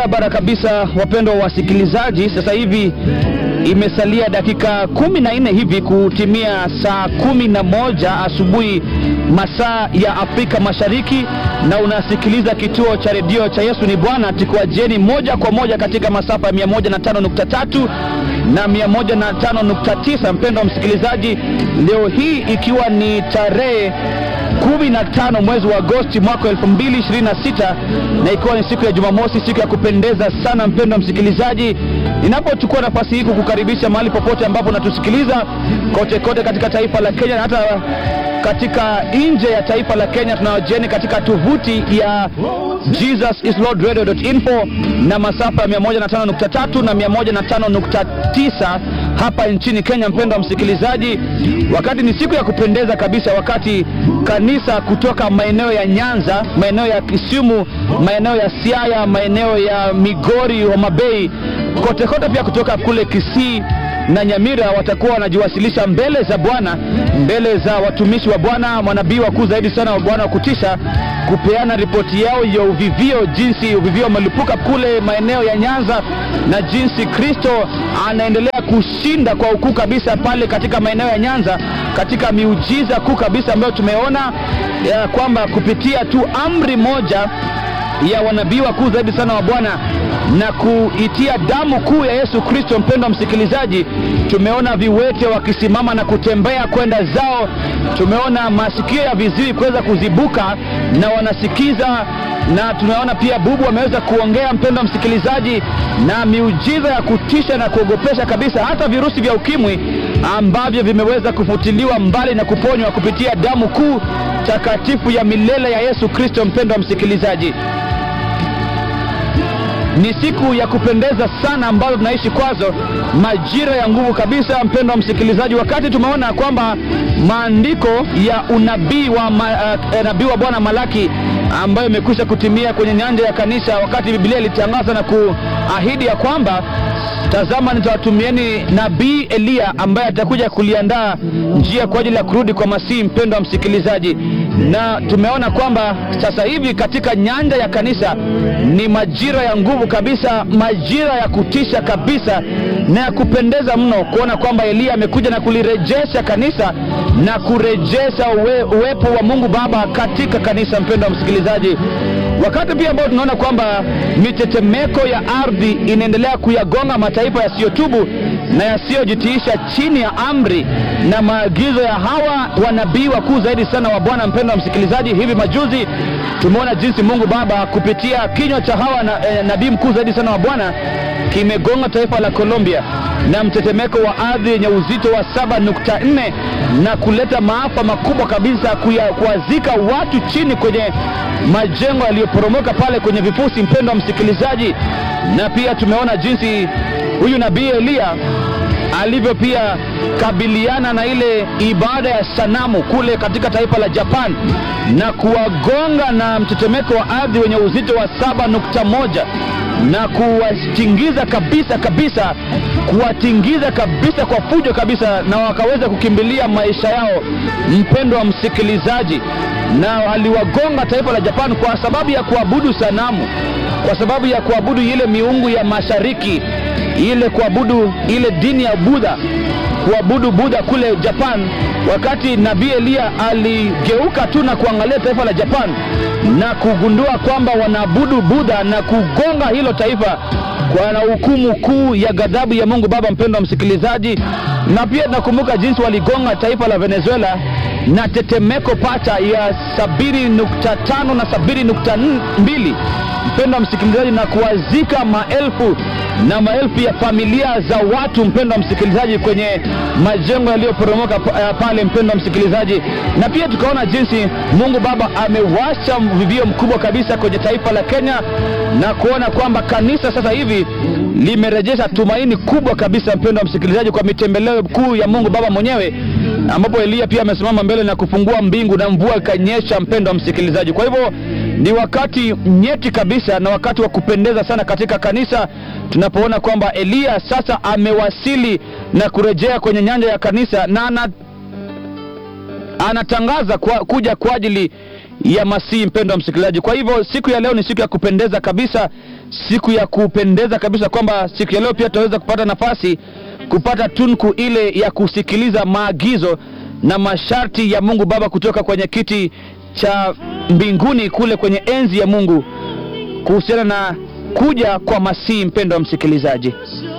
Barabara kabisa, wapendwa wasikilizaji, sasa hivi imesalia dakika kumi na nne hivi kutimia saa kumi na moja asubuhi masaa ya Afrika Mashariki, na unasikiliza kituo cha redio cha Yesu ni Bwana, tukiwajieni moja kwa moja katika masafa ya 105.3 na 105.9. Mpendwa msikilizaji, leo hii ikiwa ni tarehe 15 mwezi wa Agosti mwaka 2026 na ikiwa ni siku ya Jumamosi, siku ya kupendeza sana, mpendwa msikilizaji, ninapochukua nafasi hii kukukaribisha mahali popote ambapo unatusikiliza kote kote katika taifa la Kenya na hata katika nje ya taifa la Kenya. Tunawajieni katika tovuti ya jesusislordradio.info na masafa ya 105.3 na 105.9 hapa nchini Kenya. Mpendwa msikilizaji, wakati ni siku ya kupendeza kabisa, wakati kanisa kutoka maeneo ya Nyanza, maeneo ya Kisumu, maeneo ya Siaya, maeneo ya Migori, Homa Bay, kote kote, pia kutoka kule Kisii na Nyamira watakuwa wanajiwasilisha mbele za Bwana, mbele za watumishi wa Bwana, manabii wakuu zaidi sana wa Bwana wa kutisha, kupeana ripoti yao ya uvivio, jinsi uvivio umelipuka kule maeneo ya Nyanza na jinsi Kristo anaendelea kushinda kwa ukuu kabisa pale katika maeneo ya Nyanza, katika miujiza kuu kabisa ambayo tumeona ya kwamba kupitia tu amri moja ya wanabii wakuu zaidi sana wa Bwana na kuitia damu kuu ya Yesu Kristo. Mpendwa msikilizaji, tumeona viwete wakisimama na kutembea kwenda zao, tumeona masikio ya viziwi kuweza kuzibuka na wanasikiza, na tumeona pia bubu wameweza kuongea, mpendwa msikilizaji, na miujiza ya kutisha na kuogopesha kabisa, hata virusi vya ukimwi ambavyo vimeweza kufutiliwa mbali na kuponywa kupitia damu kuu takatifu ya milele ya Yesu Kristo. Mpendwa msikilizaji, ni siku ya kupendeza sana ambazo tunaishi kwazo, majira ya nguvu kabisa, mpendwa msikilizaji, wakati tumeona kwamba maandiko ya unabii wa ma, uh, nabii wa Bwana Malaki ambayo imekwisha kutimia kwenye nyanja ya kanisa, wakati Biblia ilitangaza na kuahidi ya kwamba tazama, nitawatumieni nabii Eliya ambaye atakuja kuliandaa njia kwa ajili ya kurudi kwa Masihi. Mpendwa msikilizaji, na tumeona kwamba sasa hivi katika nyanja ya kanisa ni majira ya nguvu kabisa, majira ya kutisha kabisa na ya kupendeza mno kuona kwamba Eliya amekuja na kulirejesha kanisa na kurejesha uwe, uwepo wa Mungu Baba katika kanisa. Mpendwa msikilizaji, wakati pia ambao tunaona kwamba mitetemeko ya ardhi inaendelea kuyagonga mataifa yasiyotubu na yasiyojitiisha chini ya amri na maagizo ya hawa wanabii wakuu zaidi sana wa Bwana. Mpendwa msikilizaji, hivi majuzi tumeona jinsi Mungu Baba kupitia kinywa cha hawa na, eh, nabii mkuu zaidi sana wa Bwana kimegonga taifa la Colombia na mtetemeko wa ardhi yenye uzito wa 7.4 na kuleta maafa makubwa kabisa, kuwazika watu chini kwenye majengo yaliyoporomoka pale kwenye vifusi. Mpendwa msikilizaji, na pia tumeona jinsi huyu nabii Eliya alivyo pia kabiliana na ile ibada ya sanamu kule katika taifa la Japan na kuwagonga na mtetemeko wa ardhi wenye uzito wa 7.1 na kuwatingiza kabisa kabisa, kuwatingiza kabisa kwa fujo kabisa, na wakaweza kukimbilia maisha yao, mpendo wa msikilizaji, na aliwagonga taifa la Japan kwa sababu ya kuabudu sanamu, kwa sababu ya kuabudu ile miungu ya mashariki, ile kuabudu ile dini ya Budha, kuabudu Budha kule Japan. Wakati nabii Eliya aligeuka tu na kuangalia taifa la Japan na kugundua kwamba wanaabudu Budha na kugonga hilo taifa kwa na hukumu kuu ya ghadhabu ya Mungu Baba. Mpendo wa msikilizaji, na pia tunakumbuka jinsi waligonga taifa la Venezuela na tetemeko pacha ya sabini nukta tano na sabini nukta mbili mpendo wa msikilizaji, na kuwazika maelfu na maelfu ya familia za watu, mpendo wa msikilizaji, kwenye majengo yaliyoporomoka pale, mpendo wa msikilizaji. Na pia tukaona jinsi Mungu Baba amewasha mvivio mkubwa kabisa kwenye taifa la Kenya na kuona kwamba kanisa sasa hivi limerejesha tumaini kubwa kabisa, mpendo wa msikilizaji, kwa mitembeleo kuu ya Mungu Baba mwenyewe, ambapo Eliya pia amesimama mbele na kufungua mbingu na mvua ikanyesha, mpendo wa msikilizaji. Kwa hivyo ni wakati nyeti kabisa na wakati wa kupendeza sana katika kanisa tunapoona kwamba Eliya sasa amewasili na kurejea kwenye nyanja ya kanisa na ana, anatangaza kwa, kuja kwa ajili ya Masihi, mpendo wa msikilizaji. Kwa hivyo siku ya leo ni siku ya kupendeza kabisa, siku ya kupendeza kabisa, kwamba siku ya leo pia tutaweza kupata nafasi kupata tunku ile ya kusikiliza maagizo na masharti ya Mungu Baba kutoka kwenye kiti cha mbinguni kule kwenye enzi ya Mungu kuhusiana na kuja kwa Masihi, mpendo wa msikilizaji.